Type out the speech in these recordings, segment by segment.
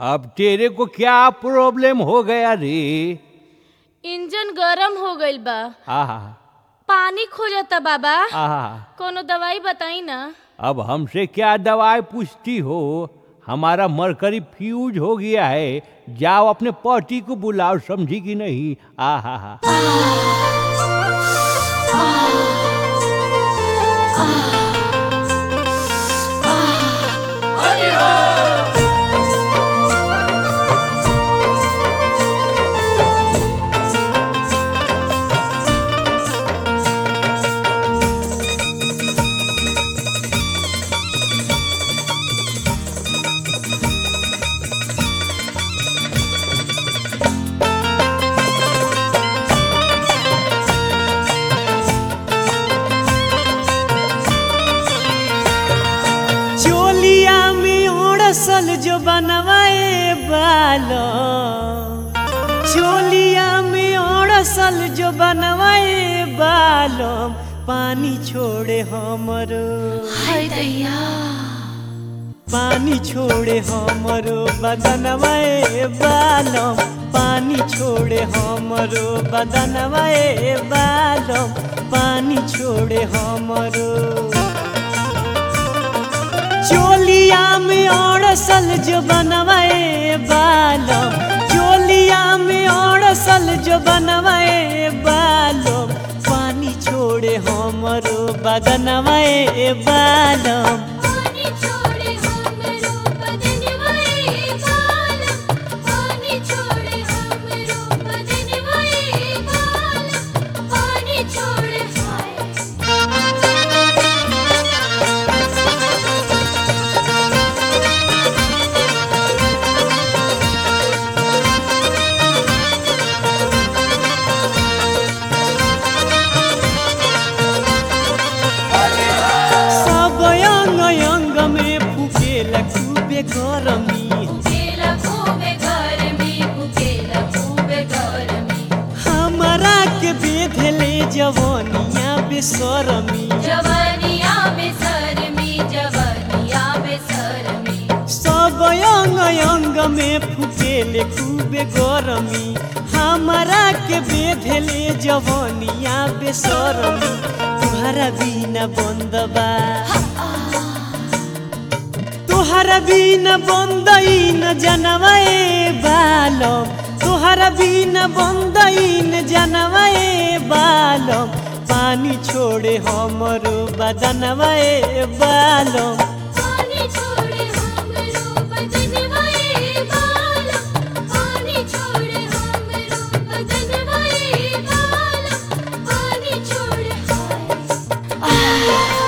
अब तेरे को क्या प्रॉब्लम हो गया रे इंजन गरम हो गईल बा आहा पानी खोजता बाबा आहा कोनो दवाई बताई ना अब हमसे क्या दवाई पूछती हो हमारा मरकरी फ्यूज हो गया है जाओ अपने पति को बुलाओ समझी कि नहीं आहा हा चोलिया में ओड़सल जो बनवाए बालो चोलिया में ओड़सल जो बनवाए बालो पानी छोड़े हमरो हाय दैया पानी छोड़े हमरो बदनवाए बालो पानी छोड़े हमरो बदनवाए बालो पानी छोड़े हमरो चोलिया में ओड़सल जो बनवाए बालम चोलिया में ओड़सल जो बनवाए बालम पानी छोड़े हमरो बदनवाए बालम पानी छोड़े हमरो बदनवाए बालम पानी छोड़े हमरो बदनवाए बालम पानी छोड़े हाय सब अंग अंग में फुकेला खूबे गरमी उकेला खूबे घर में उकेला खूबे घर में हमरा के बेधले जवनिया बेसरमी जवानिया में सर में जवानिया में सर में सब अंग अंग में फुकेले खूबे गरमी हमारा के बेधले जवनिया बेसरमी तुहरा बिना बंद बा तुहरा बिना बंद न जनवाए बालम तुहरा बिना बंद न जनवाए बालम पानी छोड़े हमरो बदनवाए बालम पानी छोड़े हमरो बदनवाए बालम पानी छोड़े हमरो बदनवाए बालम पानी छोड़े हाय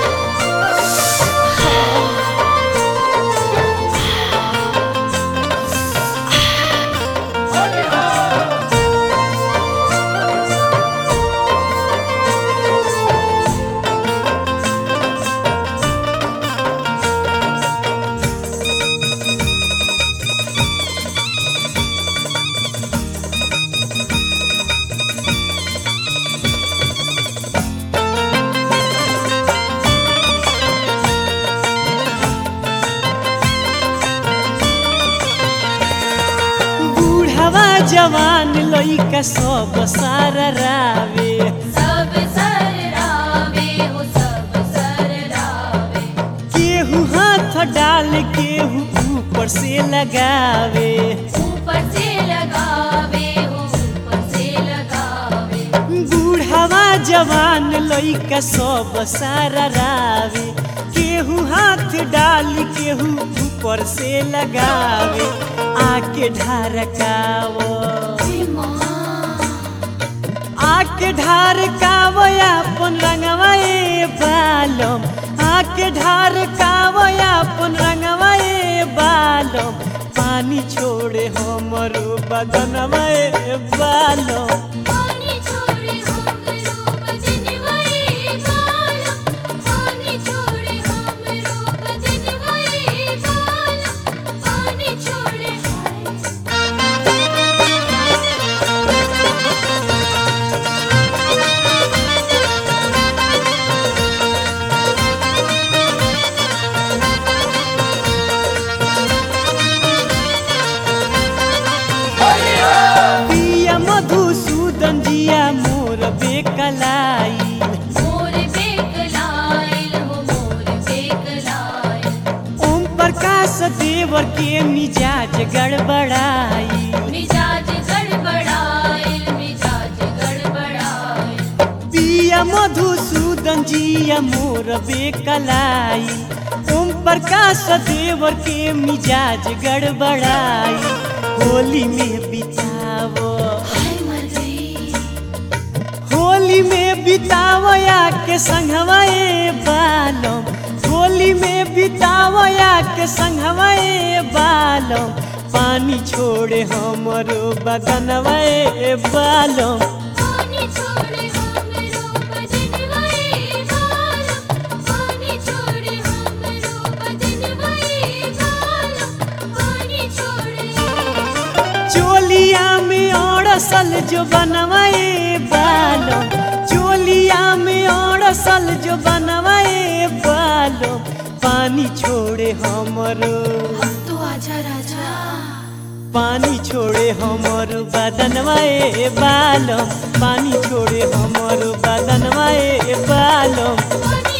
बूढ़वा जवान लइका सब सारा रावे सब सर रावे हो सब सर रावे केहू हाथ डाल केहू ऊपर से लगावे ऊपर से लगावे हो ऊपर से लगावे बूढ़वा जवान लइका सब सारा रावे केहू हाथ डाल केहू ऊपर से लगावे आके ढारकावो आके ढार कावया अपन रंगवाए बालम आके ढार कावया अपन रंगवाए बालम पानी छोड़े हमरो बदनवाए बालम पानी छोड़े हमरो बदनवाए बालम पानी छोड़े हमरो बदनवाए बालम पानी छोड़े हाय हाँ के मिजाज गड़बड़ाई मिजाज गड़बड़ाइल मिजाज गड़बड़ाइल पिया मधुसूदन जिया मोर बेकलाई ओम प्रकाश देवर के मिजाज गड़बड़ाई होली में बितावो हाय मर गई होली में बितावया के संगवा ए बालम होली में बितावया के संगवा ए बालम पानी छोड़े हमरो बगनवा ए बालम पानी छोड़े हमरो बजनवाए बालम पानी छोड़े हमरो बजनवाए बालम पानी छोड़े चोलिया में अड़सल जो बनवाए बालो चोलिया में अड़सल जो बनवाए बालो पानी छोड़े हमरो तो आजा राजा पानी छोड़े हमरो बदनवाए बालो पानी छोड़े हमरो बदनवाए बालो पानी